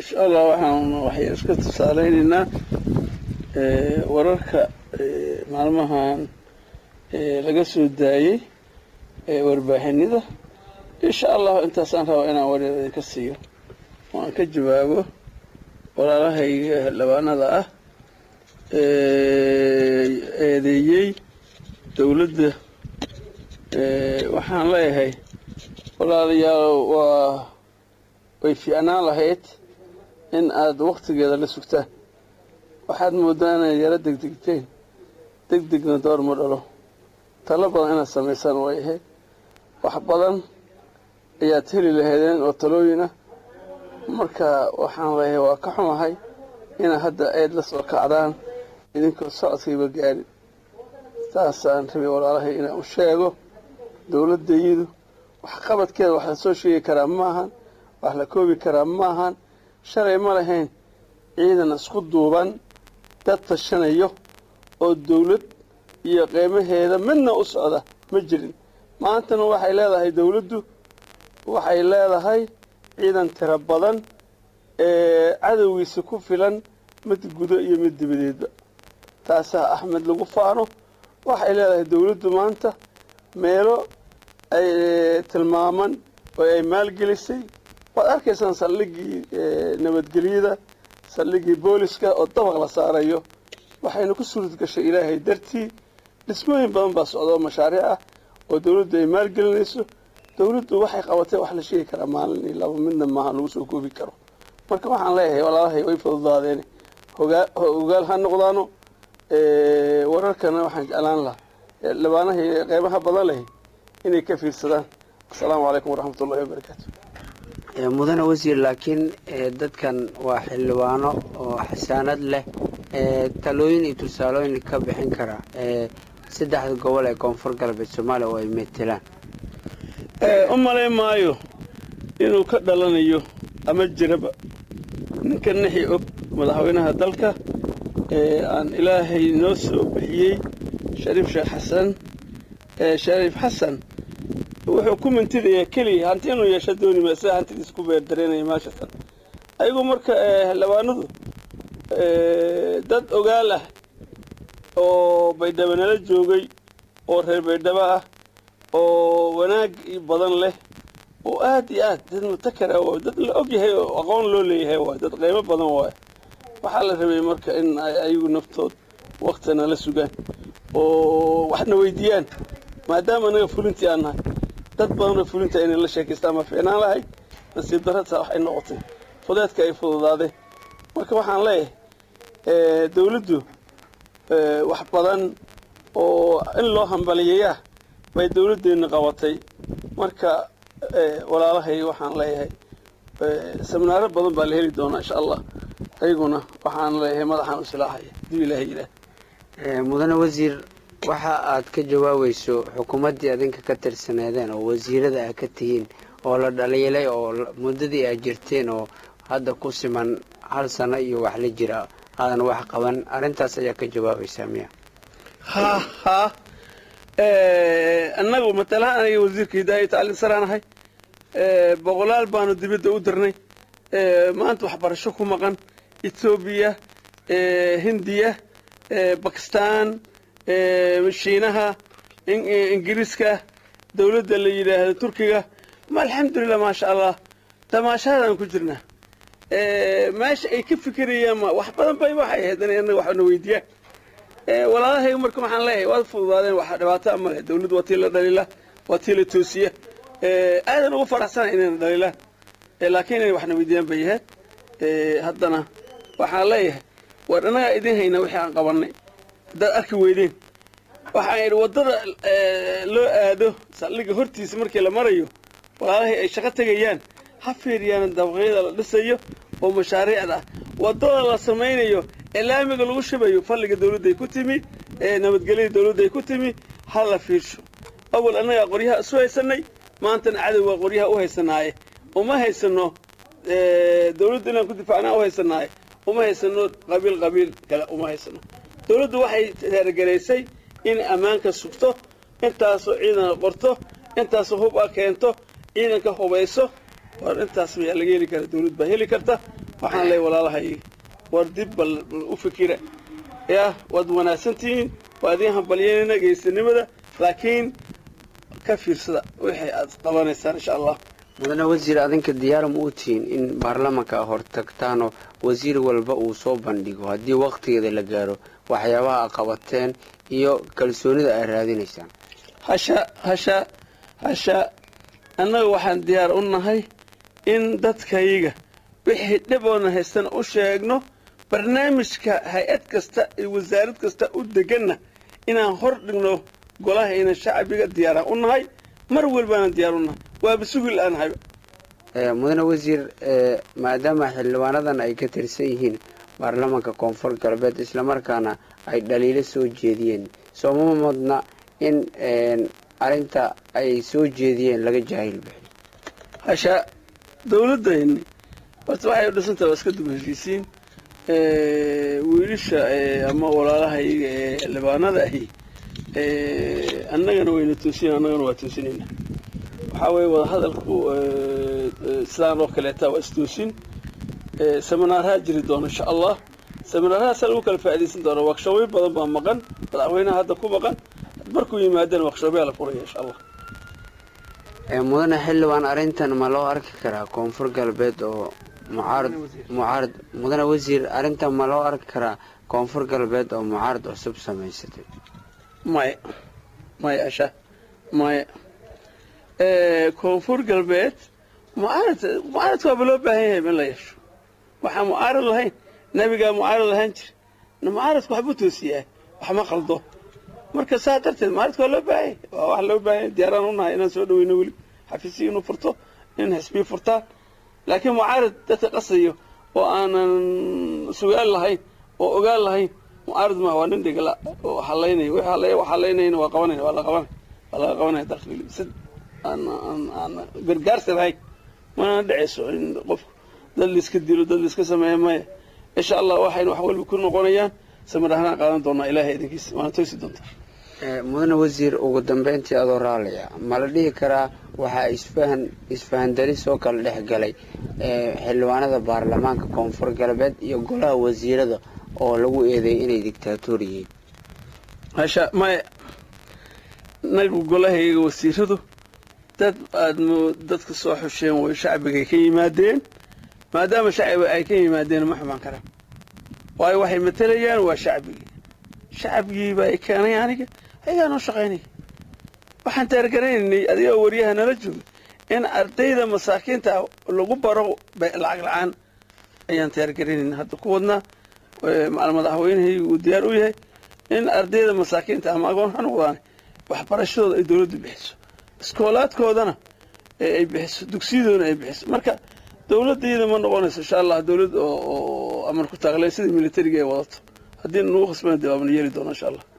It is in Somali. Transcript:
insha allah waxaan waxay iska tusaaleynaynaa wararka maalmahan laga soo daayey warbaahinida insha allahu intaasaan rabaa inaan wareer idinka siiyo oo aan ka jawaabo walaalahayga xildhibaanada ah eedeeyey dowladda waxaan leeyahay walaalayaal waa way fiicnaan lahayd in aad waktigeeda la sugtaan waxaad mooddaa inay yaro degdegteen degdegna door ma dhalo talo badan inaad samaysaan way ahayd wax badan ayaad heli lahaydeen oo talooyin ah marka waxaan leeyahay waa ka xumahay inaad hadda eed la soo kacdaan idinkoo socodkayba gaadhin saasaan rabay walaalahay inaan u sheego dowladdayadu waxqabadkeeda wax la soo sheegi karaa ma ahan wax la koobi karaa ma ahan shalay ma lahayn ciidan isku duuban dad tashanayo oo dowlad iyo qiimaheeda midna u socda ma jirin maantana waxay leedahay dowladdu waxay leedahay ciidan tiro badan ee cadowgiisa ku filan mid gudo iyo mid dibadeedba taasaa axmed lagu faano waxay leedahay dowladdu maanta meelo ay tilmaaman oo ay maalgelisay waad arkaysaan saldhigii nabadgelyada saldhigii booliska oo dabaq la saarayo waxayna ku suurad gashay ilaahay dartii dhismooyin badan baa socda oo mashaariic ah oo dowladdu ay maalgelinayso dowladdu waxay qabatay wax la sheegi karaa maalin iyo laba midna maaha lagu soo koobi karo marka waxaan leeyahay walaalahay way fududaadeen hogaal ha noqdaano wararkana waxaan jeclaan lahaa labaanaha qeybaha badan leh inay ka fiirsadaan asalaamu calaykum waraxmat ullahi wabarakaatu mudane wasiir laakiin dadkan waa xildhibaano oo xasaanad leh talooyin iyo tusaalooyin ka bixin kara saddexda gobol ee koonfur galbeed soomaaliya oo ay metelaan u malay maayo inuu ka dhalanayo ama jiraba ninka nixi og madaxweynaha dalka ee aan ilaahay noo soo bixiyey shariif sheekh xasan shariif xasan wuxuu ku mintidayaa keliya hanti inuu yeesho dooni maa sida hantidiis ku beerdareynaya maashatan ayagu marka xildhibaanadu dad ogaal ah oo baydhabo nala joogay oo reer baydhabo ah oo wanaag badan leh oo aad iyo aad dad mutakar ah oo dad la og yahay oo aqoon loo leeyahay waay dad qiimo badan waay waxaa la rabay marka in ay ayagu naftood waktina la sugaan oo waxna weydiiyaan maadaama anaga fulintii aan nahay dad badanoo fulinta inay la sheekaystaan ma fiicnaan lahay nasiib darrata waxay noqotay fudeedka ay fududaadeen marka waxaan leeyahay dowladdu wax badan oo in loo hambaliyayaa bay dowladdeenna qabatay marka walaalahay waxaan leeyahay seminaaro badan baa la heli doonaa insha allah ayaguna waxaan leeyahay madaxaan u silaaxaya dib ilaahay ilaah mudane wasiir waxa aad ka jawaabayso xukuumaddii adinka ka tirsaneedeen oo wasiirada ah ka tihiin oo la dhaliilay oo muddadii aad jirteen oo hadda ku siman hal sano iyo wax la jira aadan wax qaban arrintaas ayaa ka jawaabaysaa miya ha ha annagu matalaha aniga wasiirka hidaaya tacliin saraanahay boqolaal baanu dibadda u dirnay maanta waxbarasho ku maqan etoobiya hindiya bakistan shiinaha ingiriiska dowladda la yidhaahdo turkiga ma alxamdulilah maasha allah tamaashaadaan ku jirnaa meesha ay ka fikirayaan wax badan bay waxay ahayd inay annaga waxna weydiiyaan walaalahayga marka waxaan leeyahay waad fududaadeen waxa dhibaato male dowladdu waa tii la dhaliila waa tii la toosiya aadan ugu faraxsana inayna dhaliilaan laakiin inay waxna weydiiyaan bay ahayd haddana waxaan leeyahay war annagaa idin haynaa wixii aan qabannay haddaad arki weydeen waxaan idhi waddada loo aado saldhigga hortiisa markii la marayo walaalahay ay shaqo tegayaan ha fiiriyaan dabaqyada la dhisayo oo mashaariicda ah waddada la samaynayo ee laamiga lagu shubayo falliga dawladday ku timi ee nabadgelyada dawladday ku timi ha la fiirsho awal annagaa qoryaha isu haysanay maantana cadowga qoryaha u haysanaaye uma haysano dawladdu inaan ku difaacnaa u haysanaaye uma haysano qabiil qabiil kale uma haysano dawladdu waxay taargaraysay inay ammaanka sugto intaasoo ciidan qorto intaasoo hub a keento ciidanka hubayso war intaas mayaa laga heli kara dawlad baa heli karta waxaan leeyahay walaalahay war dib bal u fikira yaa waad wanaagsantihiin waa idiin hambalyeynayna geysanimada laakiin ka fiirsada wixii aad qabanaysaan insha allah mudane wasiir adinka diyaar ma u tihiin in baarlamanka hor tagtaanoo wasiir walba uu soo bandhigo haddii wakhtigeeda la gaaro waxyaabaha a qabateen iyo kalsoonida aad raadinaysaan hasha hasha hasha annaga waxaan diyaar u nahay in dadkayaga wixii dhiboona haystana u sheegno barnaamijka hay-ad kasta iyo wasaarad kasta u deganna inaan hor dhigno golaha inaan shacbiga diyaaraan u nahay mar walbaana diyaar u nahay waaba sugi la-aanahayba mudane wasiir maadaama xildhibaanadan ay ka tirsan yihiin baarlamanka koonfur galbeed islamarkaana ay dhaliilo soo jeediyeen sooma mudna in arrinta ay soo jeediyeen laga jaahil bixiyo hasha dawladdayni horta waxay u dhisantaha waa iska dub heshiisiin wiilasha ama walaalahayga ee xildhibaanada ahi annagana wayna toosin annagana waa toosinayna waxaa weeye wadahadalku sidaan oo kaleeta waa istoosin seminaarhaa jiri doona insha allah seminaarhaasaa lagu kala faa'iidaysan doona wakshabyo badan baa maqan madaxweynaha hadda ku maqan markuu yimaadana wakshabyaa la furaya insha allah mudane xildhibaan arrintan ma loo arki karaa koonfur galbeed oo mucaarad mucaarad mudane wasiir arrintan ma loo arki karaa koonfur galbeed oo mucaarad cusub samaysatay maya maya asha maya koonfur galbeed mucaarad mucaaradka waaba loo baahan yahay in la yeesho waxaan mucaarad lahayn nebigaa mucaarad lahaan jir mucaaradku waxbuu toosiyaa wax ma qaldo marka saa darteed mucaaradka waa loo baahan yahay waa wax loo baahan yahay diyaaraan unahay inaan soo dhaweyno weli xafiisii inuu furto in xisbiyi furtaan laakiin mucaarad dadka qasayo oo aanan sugaal lahayn oo ogaal lahayn mucaarad maaha waa nin dhigala oo halaynayo wixii halaya wax halaynayna waa qabanayna waa la qabanay waa laga qabanaya dalka weli sid aan aan aan gargaarsi lahayn mana dhacayso in qofku dad laiska dilo dad laiska sameeya maya insha allah waxayna wax walba ku noqonayaan samirahanaan qaadan doonaa ilaahay idinkiisa waana toosi doontaa mudane wasiir ugu dambeyntii adoo raaliya ma la dhihi karaa waxaa isfahan isfahandari soo kala dhex galay xildhibaanada baarlamaanka koonfur galbeed iyo golaha wasiirada oo lagu eedeeyay inay dictaatoor yihiin hasha maya nagu golahayga wasiiradu dad aad mo dadka soo xusheen way shacbigay ka yimaadeen maadaama shacbiga ay ka yimaadeen ma xumaan karaan waayo waxay matelayaan waa shacbigii shacabgii baa i keenay aniga ayagaa noo shaqaynaya waxaan taargaranaynay adigoo waryaha nala jooga in ardayda masaakiinta lagu baro lacag la-aan ayaan taargaranaynay hadda ku wadnaa madaxweynahaygu uu diyaar u yahay in ardayda masaakiinta ama agoon ha noqdaan waxbarashadooda ay dawladdu bixiso iskoolaadkoodana ay bixiso dugsiyadoodana ay bixiso marka dawladayda ma noqonayso insha allah dawlad oo amar ku taaqleen sidii militariga ay wadato haddii nagu khasbana dib aabna yeeli doono insha allah